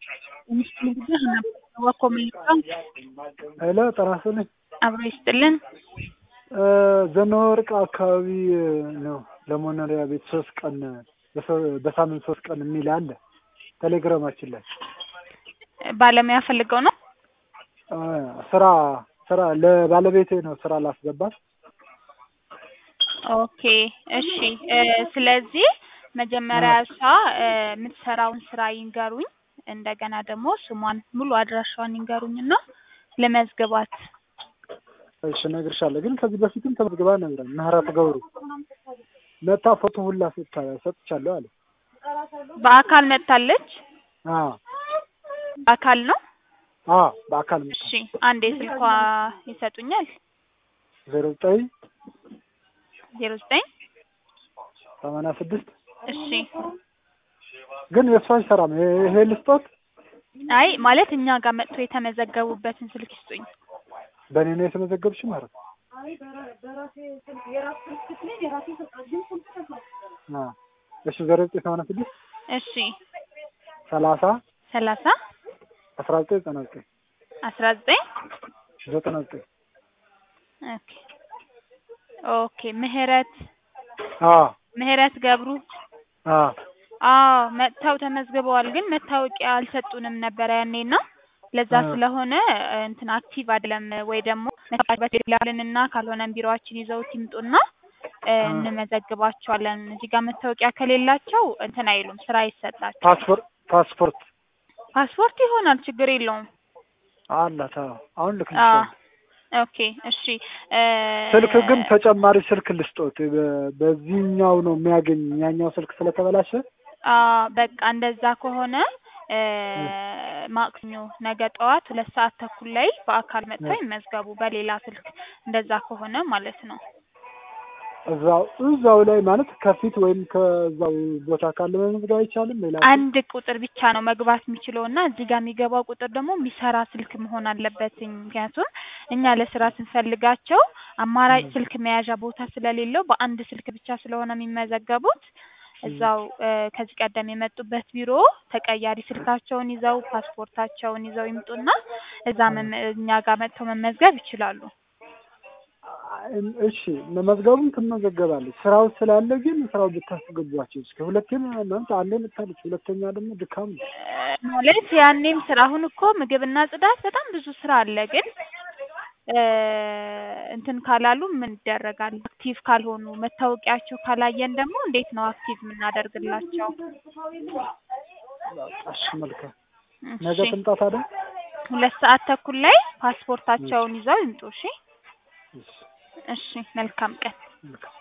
ሄሎ ጤና ይስጥልኝ። አብሮ ይስጥልን። ዘነበወርቅ አካባቢ ነው ለመኖሪያ ቤት ሶስት ቀን በሳምንት ሶስት ቀን የሚል አለ ቴሌግራማችን ላይ ባለሙያ ፈልገው ነው። ስራ ስራ ለባለቤቴ ነው ስራ ላስገባት። ኦኬ እሺ። ስለዚህ መጀመሪያ እሷ የምትሰራውን ስራ ይንገሩኝ፣ እንደገና ደግሞ ስሟን ሙሉ አድራሻዋን ይንገሩኝና ለመዝግባት። እሺ እነግርሻለሁ። ግን ከዚህ በፊትም ተመዝግባ ነበር። ምህረት ገብሩ መታ ፎቶ ሁላ ሰጥቻለሁ አለ። በአካል መጥታለች። አዎ በአካል ነው። አዎ በአካል መጣ። እሺ አንዴ ስልኳ ይሰጡኛል። ዜሮ ዘጠኝ ዜሮ ዘጠኝ ሰማንያ ስድስት እሺ ግን የእሷ አይሰራም። ይሄ ልስጦት አይ ማለት እኛ ጋር መጥቶ የተመዘገቡበትን ስልክ ይስጡኝ። በእኔ ነው የተመዘገብሽ ማለት ነው። አዎ እሺ ዜሮ ዘጠኝ ሰማንያ ስድስት እሺ ሰላሳ ሰላሳ አስራ ዘጠኝ ዘጠና ዘጠኝ አስራ ዘጠኝ ዘጠና ዘጠኝ ኦኬ ኦኬ ምህረት አዎ ምህረት ገብሩ አዎ አዎ መጥተው ተመዝግበዋል። ግን መታወቂያ አልሰጡንም ነበረ ያኔና ለዛ ስለሆነ እንትን አክቲቭ አይደለም ወይ ደግሞ መታወቂያ ካልሆነም ቢሮአችን ይዘውት ይምጡና እንመዘግባቸዋለን። እዚህ ጋር መታወቂያ ከሌላቸው እንትን አይሉም፣ ስራ አይሰጣቸው። ፓስፖርት ፓስፖርት ፓስፖርት ይሆናል፣ ችግር የለውም። አላት። አዎ አሁን ልክ አዎ ኦኬ እሺ። ስልክ ግን ተጨማሪ ስልክ ልስጦት። በዚህኛው ነው የሚያገኝ ያኛው ስልክ ስለተበላሸ በቃ እንደዛ ከሆነ ማክሰኞ ነገ ጠዋት ሁለት ሰዓት ተኩል ላይ በአካል መጥተው ይመዝገቡ። በሌላ ስልክ እንደዛ ከሆነ ማለት ነው። እዛው እዛው ላይ ማለት ከፊት ወይም ከዛው ቦታ ካለ መመዝገብ አይቻልም። ሌላ አንድ ቁጥር ብቻ ነው መግባት የሚችለው እና እዚህ ጋር የሚገባው ቁጥር ደግሞ የሚሰራ ስልክ መሆን አለበት። ምክንያቱም እኛ ለስራ ስንፈልጋቸው አማራጭ ስልክ መያዣ ቦታ ስለሌለው በአንድ ስልክ ብቻ ስለሆነ የሚመዘገቡት እዛው ከዚህ ቀደም የመጡበት ቢሮ ተቀያሪ ስልካቸውን ይዘው ፓስፖርታቸውን ይዘው ይምጡና እዛ እኛ ጋር መጥተው መመዝገብ ይችላሉ። እሺ መመዝገቡን ትመዘገባለች። ስራው ስላለ ግን ስራው ብታስገቧቸው እስከ ሁለቴም ማለት አንዴ መታለች፣ ሁለተኛ ደግሞ ድካም ነው ማለት ያኔም ስራ አሁን እኮ ምግብና ጽዳት በጣም ብዙ ስራ አለ። ግን እንትን ካላሉ ምን ይደረጋል? አክቲቭ ካልሆኑ መታወቂያቸው ካላየን ደግሞ እንዴት ነው አክቲቭ የምናደርግላቸው? እሺ መልካም። ነገ ትምጣ ታዲያ። ሁለት ሰዓት ተኩል ላይ ፓስፖርታቸውን ይዘው ይምጡ። እሺ እሺ፣ መልካም ቀን።